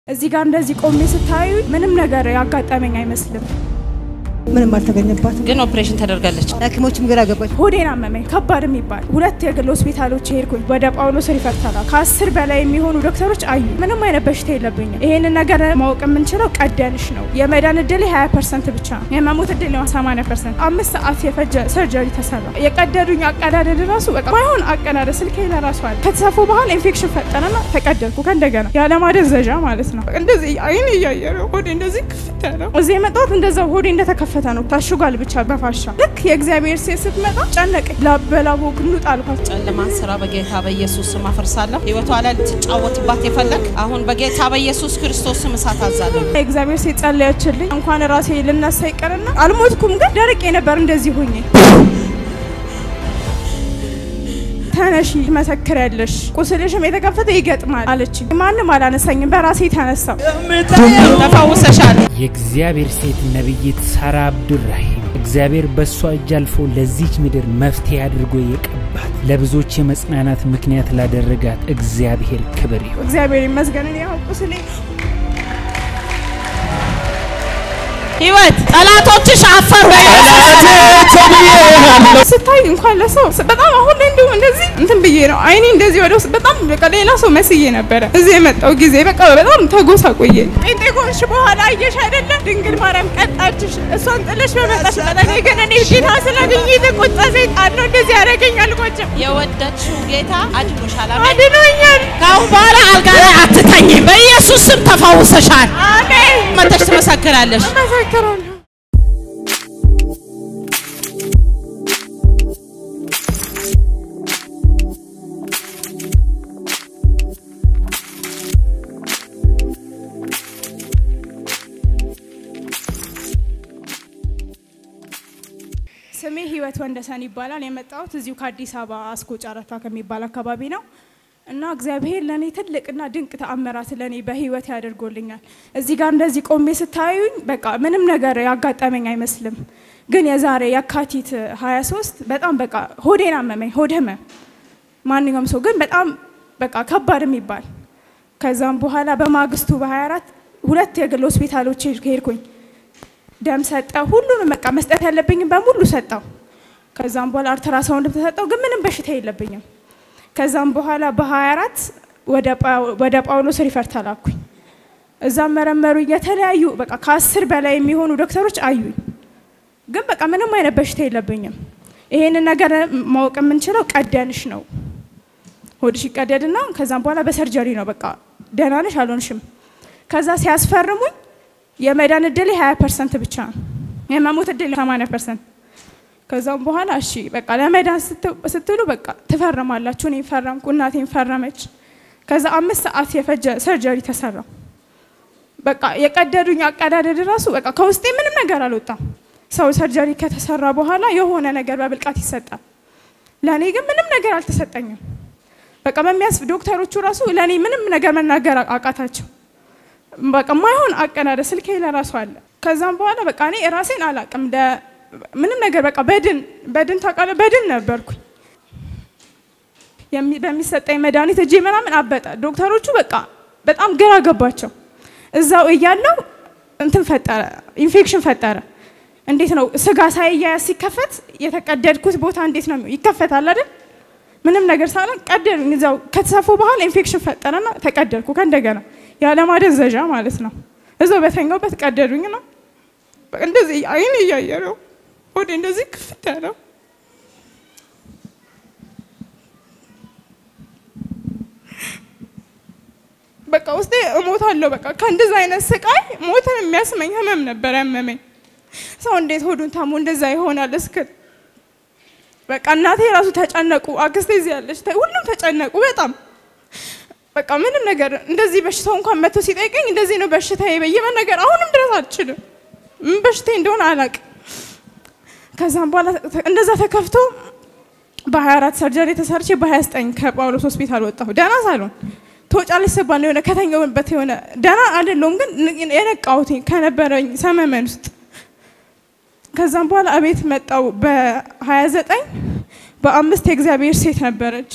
እዚህ ጋር እንደዚህ ቆሜ ስታዩ ምንም ነገር ያጋጠመኝ አይመስልም። ምንም አልተገኘባትም። ግን ኦፕሬሽን ተደርጋለች። ሐኪሞችም ግራ ገባች። ሆዴን አመመኝ ከባድ የሚባል ሁለት የግል ሆስፒታሎች ሄድኩኝ። ወደ ጳውሎስ ሪፈር ተላኩ። ከአስር በላይ የሚሆኑ ዶክተሮች አዩ። ምንም አይነት በሽታ የለብኝም። ይሄንን ነገር ማወቅ የምንችለው ቀደንሽ ነው። የመዳን እድል 20 ፐርሰንት ብቻ ነው። የመሞት እድል 80 ፐርሰንት። አምስት ሰዓት የፈጀ ሰርጀሪ ተሰራ። የቀደዱኝ አቀዳደድ ራሱ በቃ ማይሆን አቀዳደድ ስልኬ ለራሱ አለ። ከተሰፉ በኋላ ኢንፌክሽን ፈጠነና ተቀደድኩ ከእንደገና ያለማደንዘዣ ማለት ነው። እንደዚህ አይን እያየ ነው ሆዴ እንደዚህ ክፍት ያለው እዚህ የመጣሁት እንደዛው ሆዴ እንደተከፈተ ነው። ታሽጓል ብቻ በፋሻ ልክ የእግዚአብሔር ሴት ስትመጣ ጨነቀኝ። ላበላቦ ግኑጥ አልኳት። ጨለማን ስራ በጌታ በኢየሱስ ስም አፈርሳለሁ። ህይወቷ ላይ ልትጫወትባት የፈለግ አሁን በጌታ በኢየሱስ ክርስቶስ ስም እሳት አዛለሁ። የእግዚአብሔር ሴት ጸለየችልኝ። እንኳን ራሴ ልነሳ ይቀርና አልሞትኩም፣ ግን ደርቄ ነበር እንደዚህ ሁኜ ተነሺ ትመሰክሪያለሽ፣ ቁስልሽም የተከፈተ ይገጥማል አለችኝ። ማንም አላነሳኝም፣ በራሴ ተነሳው። ተፈውሰሻል። የእግዚአብሔር ሴት ነቢይት ሳራ አብዱራሂም እግዚአብሔር በእሷ እጅ አልፎ ለዚች ምድር መፍትሄ አድርጎ የቀባት ለብዙዎች የመጽናናት ምክንያት ላደረጋት እግዚአብሔር ክብር ይሁን። እግዚአብሔር ይመስገን። እኔ ያው ቁስሌ ህይወት ጠላቶችሽ አፈሩ። ስታይ እንኳን ለሰው በጣም አሁን ላይ እንዲሁ እንደዚህ እንትን ብዬ ነው አይኔ እንደዚህ ወደ ውስጥ በጣም በቃ ሌላ ሰው መስዬ ነበረ። እዚህ የመጣው ጊዜ በቃ በጣም ተጎሳ ቆየ። ጴንጤ ከሆንሽ በኋላ አየሽ አይደለ ድንግል ማርያም ቀጣችሽ። እሷን ጥለሽ በመጣሽ በጠኔ ግን እኔ ጌታ ስላገኘ የተቆጣ ሰይጣን ነው እንደዚህ ያደረገኝ። አልቆጭም፣ የወደድሽው ጌታ አድኖሻል። አሜን። አድኖኛል። ከአሁን በኋላ አልጋ ላይ አትተኝም። በኢየሱስ ስም ተፈውሰሻል። አሜን። መተሽ ትመሰክራለሽ። እመሰክራለሁ። ስሜ ህይወት ወንደሰን ይባላል። የመጣሁት እዚሁ ከአዲስ አበባ አስኮ ጨረታ ከሚባል አካባቢ ነው እና እግዚአብሔር ለእኔ ትልቅና ድንቅ ተአምራት ለእኔ በህይወት ያደርጎልኛል። እዚህ ጋር እንደዚህ ቆሜ ስታዩኝ በቃ ምንም ነገር ያጋጠመኝ አይመስልም። ግን የዛሬ የካቲት 23 በጣም በቃ ሆዴን አመመኝ፣ ሆድ ህመም ማንኛውም ሰው ግን በጣም በቃ ከባድ የሚባል ከዛም በኋላ በማግስቱ በ24 ሁለት የግል ሆስፒታሎች ሄድኩኝ። ደም ሰጠው፣ ሁሉንም በቃ መስጠት ያለብኝም በሙሉ ሰጠው። ከዛም በኋላ አልትራሳውንድ ተሰጠው፣ ግን ምንም በሽታ የለብኝም። ከዛም በኋላ በ24 ወደ ጳውሎስ ሪፈር ተላኩኝ። እዛም መረመሩኝ። የተለያዩ በቃ ከአስር በላይ የሚሆኑ ዶክተሮች አዩኝ፣ ግን በቃ ምንም አይነት በሽታ የለብኝም። ይሄንን ነገር ማወቅ የምንችለው ቀደንሽ ነው። ሆድሽ ይቀደድና ከዛም በኋላ በሰርጀሪ ነው በቃ ደህና ነሽ አልሆንሽም። ከዛ ሲያስፈርሙኝ የመዳን እድል 20 ፐርሰንት ብቻ ነው፣ የመሞት እድል 80 ፐርሰንት። ከዛም በኋላ እሺ በቃ ለመዳን ስትሉ በቃ ትፈርማላችሁ። እኔ ፈረምኩ፣ እናቴን ፈረመች። ከዛ አምስት ሰዓት የፈጀ ሰርጀሪ ተሰራ። በቃ የቀደዱኝ አቀዳደድ ራሱ በቃ ከውስጤ ምንም ነገር አልወጣም። ሰው ሰርጀሪ ከተሰራ በኋላ የሆነ ነገር በብልቃት ይሰጣል። ለእኔ ግን ምንም ነገር አልተሰጠኝም። በቃ በሚያስ ዶክተሮቹ ራሱ ለእኔ ምንም ነገር መናገር አቃታቸው። በቃ ማይሆን አቀዳደድ ስልኬ ለራሱ አለ። ከዛም በኋላ በቃ እኔ ራሴን አላቅም ምንም ነገር በቃ በድን በድን ታውቃለህ፣ በድን ነበርኩኝ። በሚሰጠኝ መድኃኒት እጄ ምናምን አበጠ። ዶክተሮቹ በቃ በጣም ግራ ገባቸው። እዛው እያለው እንትን ፈጠረ፣ ኢንፌክሽን ፈጠረ። እንዴት ነው ስጋ ሳይያያዝ ሲከፈት የተቀደድኩት ቦታ እንዴት ነው ይከፈታል አይደል? ምንም ነገር ሳለ ቀደዱኝ። እዛው ከተሰፉ በኋላ ኢንፌክሽን ፈጠረና ተቀደድኩ ከእንደገና ያለማደንዘዣ ማለት ነው። እዛው በተኛውበት ቀደዱኝ ነው እንደዚህ አይን እያየ ነው ሆዴ እንደዚህ ክፍት ያለው በቃ ውስጤ እሞታለሁ። በቃ ከእንደዚህ አይነት ስቃይ ሞትን የሚያስመኝ ህመም ነበር ያመመኝ። ሰው እንዴት ሆዱን ታሞ እንደዛ ይሆናል እስክል በቃ እናቴ ራሱ ተጨነቁ። አክስቴ እዚህ ያለች ሁሉም ተጨነቁ በጣም በቃ ምንም ነገር እንደዚህ በሽታው እንኳን መጥቶ ሲጠይቀኝ እንደዚህ ነው በሽታዬ ብዬ መናገር አሁንም ድረስ አልችልም። ምን በሽታዬ እንደሆነ አላውቅም። ከዛም በኋላ እንደዛ ተከፍቶ በ24 ሰርጀሪ ተሰርቼ በ29 ከጳውሎስ ሆስፒታል ወጣሁ። ደህና ሳልሆን ትወጫለሽ ስባል የሆነ ከተኛሁበት የሆነ ደህና አይደለሁም፣ ግን የነቃሁት ከነበረኝ ሰመመን ውስጥ ከዛም በኋላ እቤት መጣው በ29 በአምስት የእግዚአብሔር ሴት ነበረች።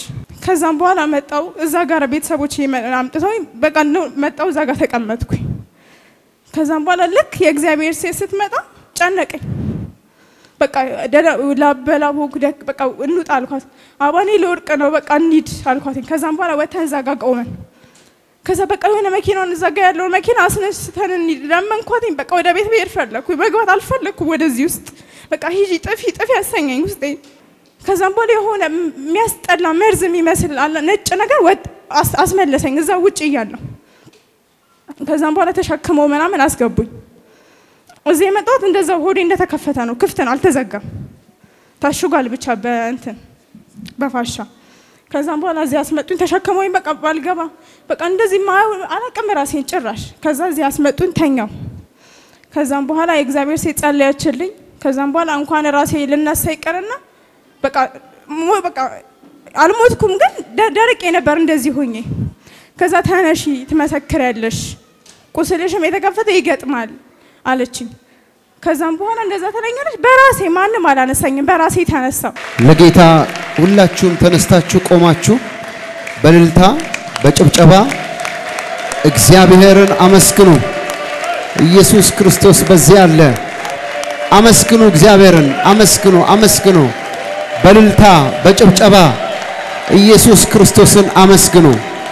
ከዛም በኋላ መጣው እዛ ጋር ቤተሰቦች አምጥተው በቃ ነው መጣው እዛ ጋር ተቀመጥኩኝ። ከዛም በኋላ ልክ የእግዚአብሔር ሴት ስትመጣ ጨነቀኝ። በቃ ላበላቦ በቃ እንውጣ አልኳት። አባኔ ልወርቅ ነው በቃ እንሂድ አልኳትኝ። ከዛም በኋላ ወተን እዛ ጋር ቆመን ከዛ በቃ የሆነ መኪናውን እዛ ጋር ያለውን መኪና አስነስተን እንሂድ ለመንኳትኝ። በቃ ወደ ቤት ብሄድ ፈለግኩ፣ መግባት አልፈለግኩም ወደዚህ ውስጥ በቃ ሂጂ ጥፊ ጥፊ ያሰኘኝ ውስጤ። ከዛም በኋላ የሆነ የሚያስጠላ መርዝ የሚመስል አለ ነጭ ነገር ወጥ አስመለሰኝ እዛ ውጭ እያለሁ። ከዛም በኋላ ተሸክመው ምናምን አስገቡኝ። እዚህ የመጣሁት እንደዛ ሆዴ እንደተከፈተ ነው፣ ክፍት ነው፣ አልተዘጋም። ታሽጓል ብቻ በእንትን በፋሻ ከዛም በኋላ እዚህ አስመጡኝ፣ ተሸክመውኝ በቃ ባልገባ በቃ እንደዚህ አላቅም ራሴን ጭራሽ። ከዛ እዚህ አስመጡኝ፣ ተኛው። ከዛም በኋላ የእግዚአብሔር ሴት ጸለየችልኝ። ከዛም በኋላ እንኳን ራሴ ልነሳ ይቀርና በቃ በቃ አልሞትኩም፣ ግን ደርቄ ነበር እንደዚህ ሆኜ። ከዛ ተነሺ ትመሰክሪያለሽ፣ ቁስልሽም የተከፈተ ይገጥማል አለችኝ። ከዛም በኋላ እንደዛ ተለኛለች። በራሴ ማንም አላነሳኝም፣ በራሴ ተነሳው። ለጌታ ሁላችሁም ተነስታችሁ ቆማችሁ በእልልታ በጭብጨባ እግዚአብሔርን አመስግኑ። ኢየሱስ ክርስቶስ በዚህ አለ። አመስግኑ፣ እግዚአብሔርን አመስግኑ፣ አመስግኑ። በእልልታ በጭብጨባ ኢየሱስ ክርስቶስን አመስግኑ።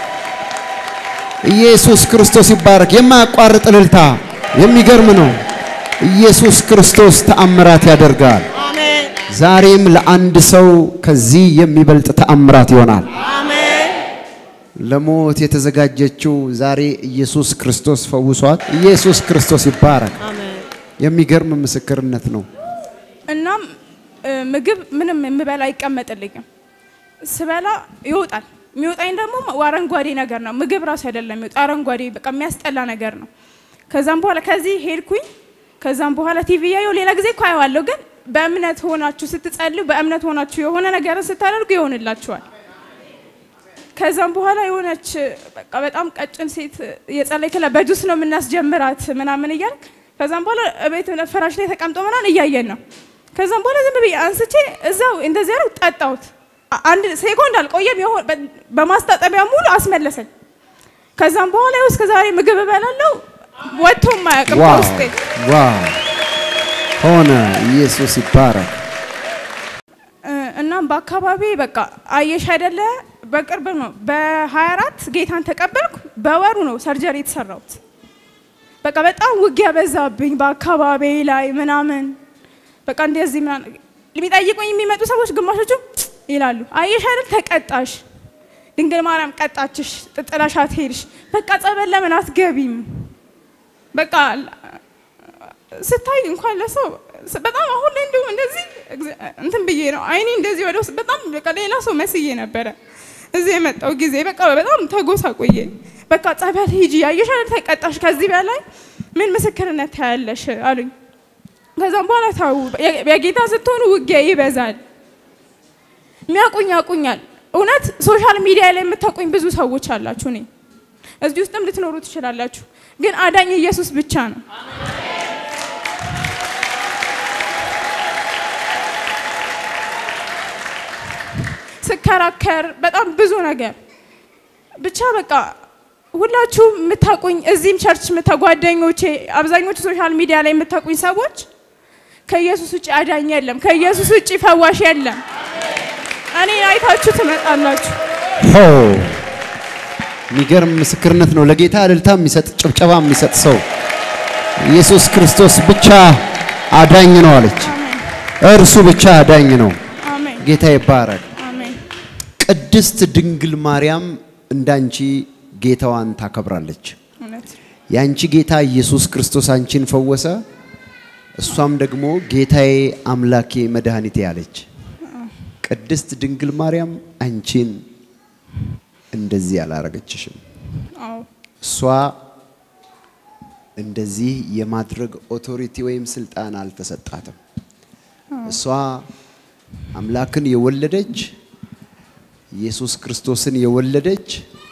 ኢየሱስ ክርስቶስ ይባረክ። የማያቋርጥ እልልታ የሚገርም ነው። ኢየሱስ ክርስቶስ ተአምራት ያደርጋል። ዛሬም ለአንድ ሰው ከዚህ የሚበልጥ ተአምራት ይሆናል። ለሞት የተዘጋጀችው ዛሬ ኢየሱስ ክርስቶስ ፈውሷት። ኢየሱስ ክርስቶስ ይባረክ። የሚገርም ምስክርነት ነው። እናም ምግብ ምንም የምበላ አይቀመጥልኝም። ስበላ ይወጣል። የሚወጣኝ ደግሞ አረንጓዴ ነገር ነው። ምግብ ራሱ አይደለም የሚወጣ አረንጓዴ፣ በቃ የሚያስጠላ ነገር ነው። ከዛም በኋላ ከዚህ ሄድኩኝ። ከዛም በኋላ ቲቪ ያየው ሌላ ጊዜ እኮ አየዋለሁ፣ ግን በእምነት ሆናችሁ ስትጸልዩ፣ በእምነት ሆናችሁ የሆነ ነገርን ስታደርጉ ይሆንላችኋል። ከዛም በኋላ የሆነች በቃ በጣም ቀጭን ሴት የጸለይክላ በጁስ ነው የምናስጀምራት ምናምን እያልክ ከዛም በኋላ ቤት ፍራሽ ላይ ተቀምጦ ምናምን እያየን ነው። ከዛም በኋላ ዝም ብዬ አንስቼ እዛው እንደዚህ ያለው ጠጣሁት። አንድ ሴኮንድ አልቆየም፣ በማስታጠቢያ ሙሉ አስመለሰኝ። ከዛም በኋላ ይኸው እስከ ዛሬ ምግብ እበላለሁ ወጥቶ የማያውቅም ዋው ከውስጤ። ዋው ሆነ። ኢየሱስ ይባረክ። እናም በአካባቢ በቃ አየሽ አይደለ በቅርብ ነው በ24 ጌታን ተቀበልኩ። በወሩ ነው ሰርጀሪ የተሰራሁት። በቃ በጣም ውጊያ በዛብኝ በአካባቢ ላይ ምናምን በቃ እንደዚህ ምናምን የሚጠይቁኝ የሚመጡ ሰዎች ግማሾቹ ይላሉ አየሽ አይደል ተቀጣሽ፣ ድንግል ማርያም ቀጣችሽ፣ ጥጥላሻት ሄድሽ፣ በቃ ጸበል ለምን አትገቢም? በቃ ስታይ እንኳን ለሰው በጣም አሁን ላይ እንዲሁም እንደዚህ እንትን ብዬ ነው አይኔ እንደዚህ ወደ ውስጥ በጣም በቃ ሌላ ሰው መስዬ ነበረ። እዚህ የመጣው ጊዜ በቃ በጣም ተጎሳ ቆየ። በቃ ጸበል ሂጂ ያየሽ አይደል ተቀጣሽ፣ ከዚህ በላይ ምን ምስክርነት ታያለሽ አሉኝ። ከዛም በኋላ ታው የጌታ ስትሆኑ ውጊያ ይበዛል። የሚያውቁኝ ያውቁኛል። እውነት ሶሻል ሚዲያ ላይ የምታውቁኝ ብዙ ሰዎች አላችሁ። እኔ እዚህ ውስጥም ልትኖሩ ትችላላችሁ። ግን አዳኝ ኢየሱስ ብቻ ነው። ስከራከር በጣም ብዙ ነገር ብቻ በቃ ሁላችሁም የምታውቁኝ እዚህም ቸርች የምታጓደኞቼ አብዛኞቹ ሶሻል ሚዲያ ላይ የምታውቁኝ ሰዎች ከኢየሱስ ውጭ አዳኝ የለም፣ ከኢየሱስ ውጭ ፈዋሽ የለም። እኔ አይታችሁ ትመጣላችሁ። ሆ የሚገርም ምስክርነት ነው። ለጌታ እልልታ የሚሰጥ ጭብጨባ የሚሰጥ ሰው ኢየሱስ ክርስቶስ ብቻ አዳኝ ነው አለች። እርሱ ብቻ አዳኝ ነው። አሜን ጌታ ይባረክ። አሜን። ቅድስት ድንግል ማርያም እንዳንቺ ጌታዋን ታከብራለች። እውነት የአንቺ ጌታ ኢየሱስ ክርስቶስ አንቺን ፈወሰ። እሷም ደግሞ ጌታዬ አምላኬ መድኃኒቴ አለች። ቅድስት ድንግል ማርያም አንቺን እንደዚህ አላረገችሽም። አዎ እሷ እንደዚህ የማድረግ ኦቶሪቲ ወይም ስልጣን አልተሰጣትም። እሷ አምላክን የወለደች ኢየሱስ ክርስቶስን የወለደች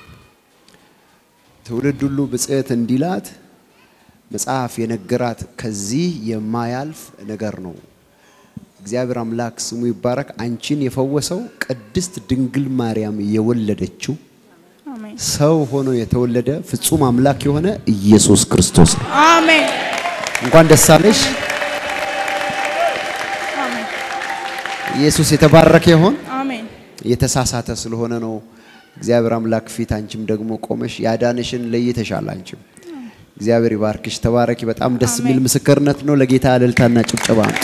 ትውልድ ሁሉ ብጽዕት እንዲላት መጽሐፍ የነገራት ከዚህ የማያልፍ ነገር ነው። እግዚአብሔር አምላክ ስሙ ይባረክ። አንቺን የፈወሰው ቅድስት ድንግል ማርያም የወለደችው አሜን ሰው ሆኖ የተወለደ ፍጹም አምላክ የሆነ ኢየሱስ ክርስቶስ ነው። አሜን እንኳን ደስ አለሽ። አሜን ኢየሱስ የተባረከ ይሆን። አሜን የተሳሳተ ስለሆነ ነው እግዚአብሔር አምላክ ፊት አንቺም ደግሞ ቆመሽ ያዳንሽን ለይተሻል። አንቺም እግዚአብሔር ይባርክሽ፣ ተባረኪ። በጣም ደስ የሚል አሜን። ምስክርነት ነው። ለጌታ እልልታና ጭብጨባ ነው።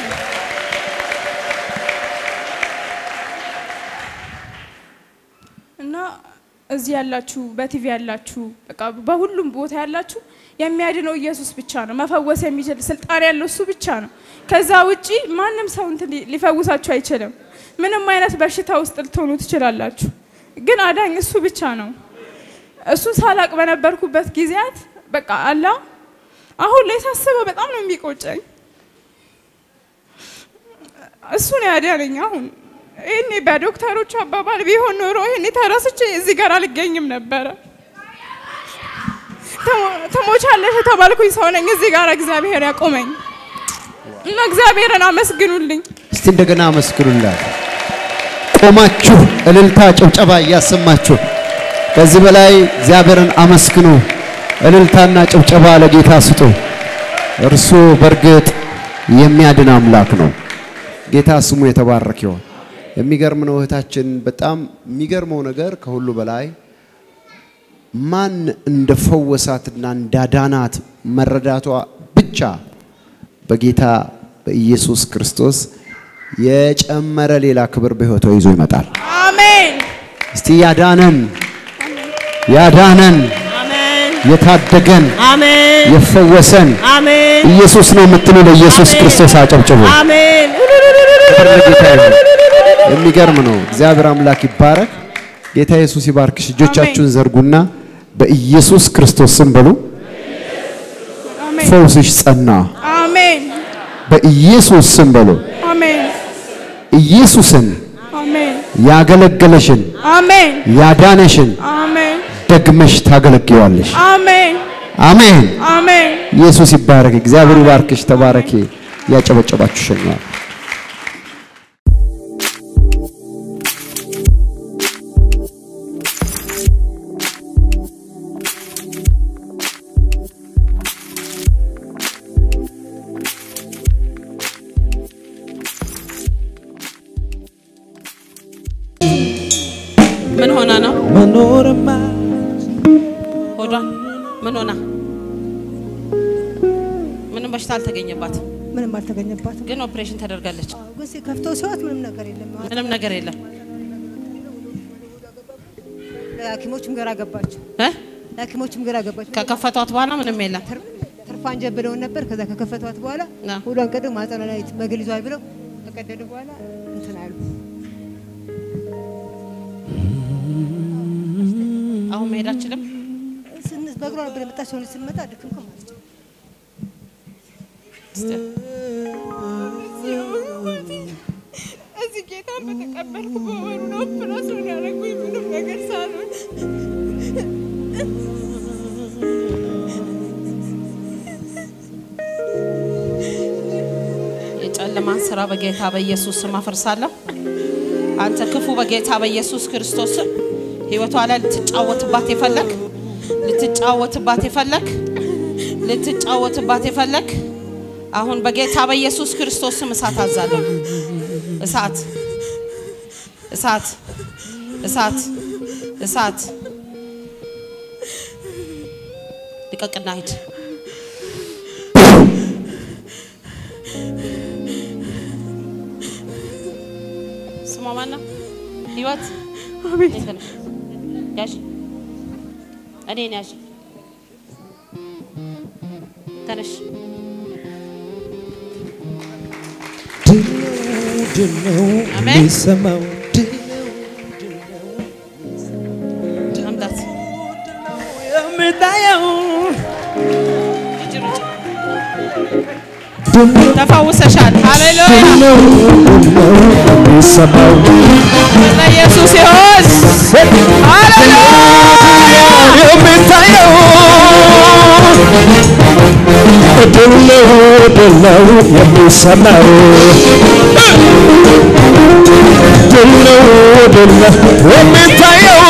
እና እዚህ ያላችሁ በቲቪ ያላችሁ በቃ በሁሉም ቦታ ያላችሁ የሚያድነው ኢየሱስ ብቻ ነው። መፈወስ የሚችል ስልጣን ያለው እሱ ብቻ ነው። ከዛ ውጪ ማንም ሰው እንትን ሊ- ሊፈውሳችሁ አይችልም። ምንም አይነት በሽታ ውስጥ ልትሆኑ ትችላላችሁ፣ ግን አዳኝ እሱ ብቻ ነው። እሱ ሳላቅ በነበርኩበት ጊዜያት በቃ አላ አሁን ላይ ሳስበው በጣም ነው የሚቆጨኝ። እሱ ነው ያዳነኝ። አሁን ይህኔ በዶክተሮቹ አባባል ቢሆን ኖሮ ይህኔ ተረስቼ እዚህ ጋር አልገኝም ነበረ። ተሞ- ትሞቻለሽ የተባልኩኝ ሰው ነኝ። እዚህ ጋር እግዚአብሔር ያቆመኝ እና እግዚአብሔርን አመስግኑልኝ። እስቲ እንደገና አመስግኑላት። ቆማችሁ እልልታ ጭብጨባ እያሰማችሁ ከዚህ በላይ እግዚአብሔርን አመስግኑ። እልልታና ጭብጨባ ለጌታ ስጡ። እርሱ በእርግጥ የሚያድን አምላክ ነው። ጌታ ስሙ የተባረክ ይሆን። የሚገርም ነው እህታችን። በጣም የሚገርመው ነገር ከሁሉ በላይ ማን እንደፈወሳትና እንዳዳናት መረዳቷ ብቻ በጌታ በኢየሱስ ክርስቶስ የጨመረ ሌላ ክብር በሕይወቷ ይዞ ይመጣል። አሜን እስቲ ያዳነን ያዳነን አሜን የታደገን አሜን የፈወሰን አሜን ኢየሱስ ነው የምትሉ ለኢየሱስ አሜን። ክርስቶስ አጨብጭቡ። አሜን ክብር ለጌታ ይሁን። የሚገርም ነው። እግዚአብሔር አምላክ ይባረክ። ጌታ ኢየሱስ ይባርክሽ። እጆቻችሁን ዘርጉና በኢየሱስ ክርስቶስ ስም በሉ። አሜን ፈውስሽ ጸና። አሜን በኢየሱስ ስም በሉ። አሜን ኢየሱስን አሜን ያገለገለሽን አሜን ያዳነሽን አሜን ደግመሽ ታገለግዋለሽ። አሜን አሜን። አሜን ኢየሱስ ይባረክ። እግዚአብሔር ይባርክሽ። ተባረኪ። ያጨበጨባችሁ ሸኘዋል። ምን ሆና ነው መኖርማ ሆዷን ምን ሆና ምንም በሽታ አልተገኘባትም ምንም አልተገኘባትም። ግን ኦፕሬሽን ተደርጋለች አዎ፣ ግን ሲከፍተው ሲወት ምንም ነገር የለም። ምንም ነገር የለም ለሐኪሞችም ግራ ገባቸው። እ? ለሐኪሞችም ግራ ገባቸው። ከከፈቷት በኋላ ምንም የለም ትርፋን ጀብለውን ነበር። ከዛ ከከፈቷት በኋላ አዎ። ሁሏን ቀደው ማህፀኗ ላይ መግል ይዟል ብለው ከቀደዱ በኋላ እንትን አሉ። አሁን መሄድ አችልም ስንስ በእግሯ ነበር የመጣች ሰው ስንመጣ ድክምክም አለች። እዚህ ጌታ በተቀበልኩ በወሩ ነው ኦፕራሲዮን ያደረጉኝ ምንም ነገር ሳልሆን የጨለማን ስራ በጌታ በኢየሱስ ስም አፈርሳለሁ። አንተ ክፉ በጌታ በኢየሱስ ክርስቶስ ስም ህይወቷ ላይ ልትጫወትባት የፈለግ ልትጫወትባት የፈለግ ልትጫወትባት የፈለግ አሁን በጌታ በኢየሱስ ክርስቶስ ስም እሳት አዛለሁ። እሳት እሳት እሳት እሳት ልቀቅና ሂድ። ስሟ ማን ነው? ህይወት አቤት ነይ ተነሽ። ያዥ እኔን ያዥ ተነሽ። ድነው አሜን። የሚሰማው መምጣት የምታየው ሂጂ ሩጪ። ተፈውሰሻል። ሃሌሉያ ድነው ድነው የሚሰማው ለኢየሱስ ይሁን። ሃሌሉያ የምታየው ድል ነው ድል ነው የሚሰማው ድል ነው ድል ነው የሚታየው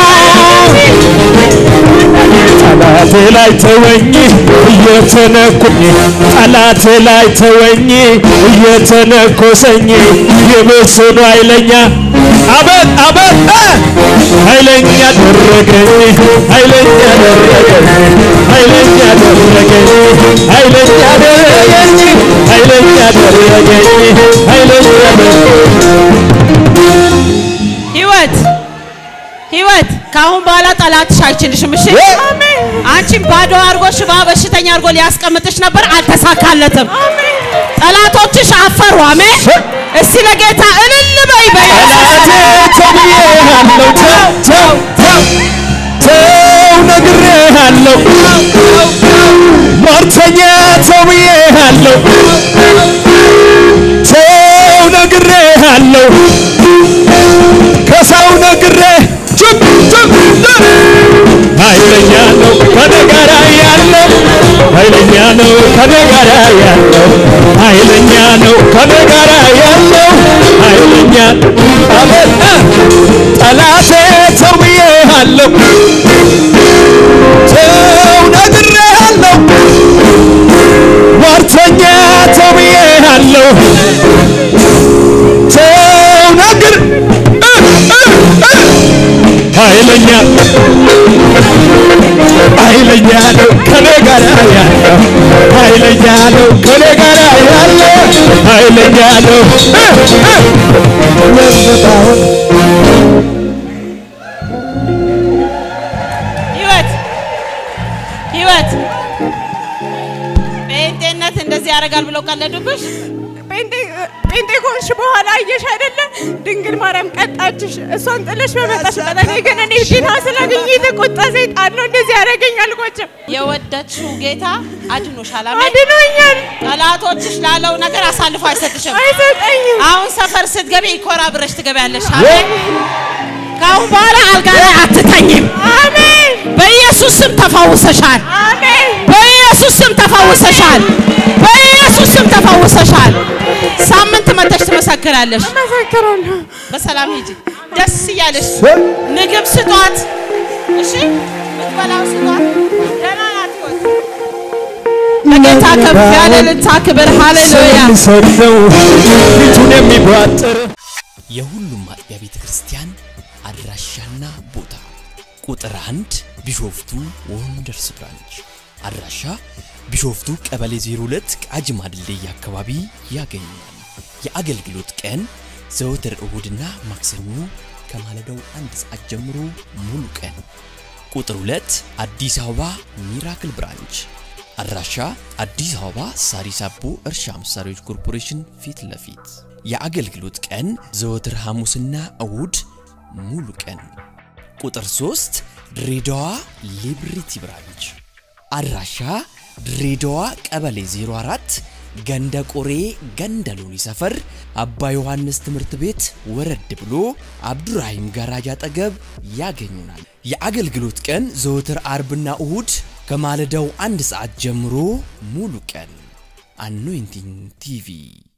ጠላቴ ላይ ተወኝ እየተነኩኝ ጠላቴ ላይ ተወኝ እየተነኮሰኝ የበሰኑ ኃይለኛ አበት አበት እ! ኃይለኛ አደረገኝ ኃይለኛ አደረገኝ ኃይለኛ አደረገኝ ኃይለኛ አደረገኝ ኃይለኛ አደረገኝ ኃይለኛ አደረገኝ ህይወት ህይወት ከአሁን በኋላ ጠላትሽ አይችልሽም። እሺ አንቺን ባዶ አድርጎ ሽባ በሽተኛ አድርጎ ሊያስቀምጥሽ ነበር፣ አልተሳካለትም። ጠላቶችሽ አፈሩ። አሜን። እስቲ ለጌታ እልል በይ በይ። ተብዬሃለሁ ተው ተው ተው ተው ነግሬሃለሁ ሟርተኛ ተብዬሃለሁ ተው ነግሬሃለሁ ከሰው ነግሬ ችብ ችብ ችብ ኃይለኛ ነው ከኔ ጋር ያለው ኃይለኛ ነው ከኔ ጋር ያለው ኃይለኛ ነው ከኔ ጋር ያለው ኃይለኛ አቤት ጠላቴ ተው ብዬሃለሁ ተው ነግሬሃለሁ ሟርተኛ ተው ብዬሃለሁ ተው ነግር እ እ እ ኃይለኛ ኃይለኛ ነው ከኔ ጋር ያለው ኃይለኛ ነው ከኔ ጋር ያለው ኃይለኛ ነው እ እ ለዘባውን ህይወት ህይወት ጴንጤነት እንደዚህ ያደርጋል ብለው ቀለዱብሽ። ጴንጤ ከሆንሽ በኋላ አየሽ አይደለ? ድንግል ማርያም ቀጣችሽ። እሷን ጥለሽ በመጣሽበት እኔ ግን እኔ ጌታ ስላገኘ የተቆጣ ሰይጣን ነው እንደዚህ ያደረገኝ አልኳቸው። የወደድሽው ጌታ አድኖሻል። አሜን። አድኖኛል፣ ጠላቶችሽ ላለው ነገር አሳልፎ አይሰጥሽም። አይሰጠኝም። አሁን ሰፈር ስትገቢ ይኮራ ብረሽ ትገቢያለሽ። አሜን። ከአሁን በኋላ አልጋ ላይ አትተኝም። አሜን፣ በኢየሱስ ስም ተፈውሰሻል። አሜን። በኢየሱስ ስም ተፈውሰሻል። በኢየሱስ ስም ተፈውሰሻል። ሳምንት መተሽ ትመሰክራለሽ። መሰክራለሁ። በሰላም ሂጂ፣ ደስ እያለሽ ምግብ ስጧት። እሺ ምትበላው ስጧት። ደህና ናት ህይወት። ለጌታ ከፍ ያለ ልታ ክብር ሃሌሉያ። ሰው ፊቱን የሚቧጥር የሁሉም አጥቢያ ቤተ ክርስቲያን አድራሻና ቦታ ቁጥር አንድ ቢሾፍቱ ወንደርስ ብራንች አድራሻ ቢሾፍቱ ቀበሌ 02 ቃጂማ ድልድይ አካባቢ ያገኛል። የአገልግሎት ቀን ዘወትር እሁድና ማክሰኞ ከማለዳው አንድ ሰዓት ጀምሮ ሙሉ ቀን። ቁጥር 2 አዲስ አበባ ሚራክል ብራንች አድራሻ አዲስ አበባ ሳሪስ አቦ እርሻ መሳሪያዎች ኮርፖሬሽን ፊት ለፊት የአገልግሎት ቀን ዘወትር ሐሙስና እሁድ ሙሉ ቀን። ቁጥር 3 ድሬዳዋ ሊብሪቲ ብራንች አድራሻ ድሬዳዋ ቀበሌ 04 ገንደ ቆሬ ገንደ ሎኒ ሰፈር አባ ዮሐንስ ትምህርት ቤት ወረድ ብሎ አብዱራሂም ጋራጅ አጠገብ ያገኙናል። የአገልግሎት ቀን ዘወትር አርብና እሁድ ከማለዳው አንድ ሰዓት ጀምሮ ሙሉ ቀን። አኖይንቲንግ ቲቪ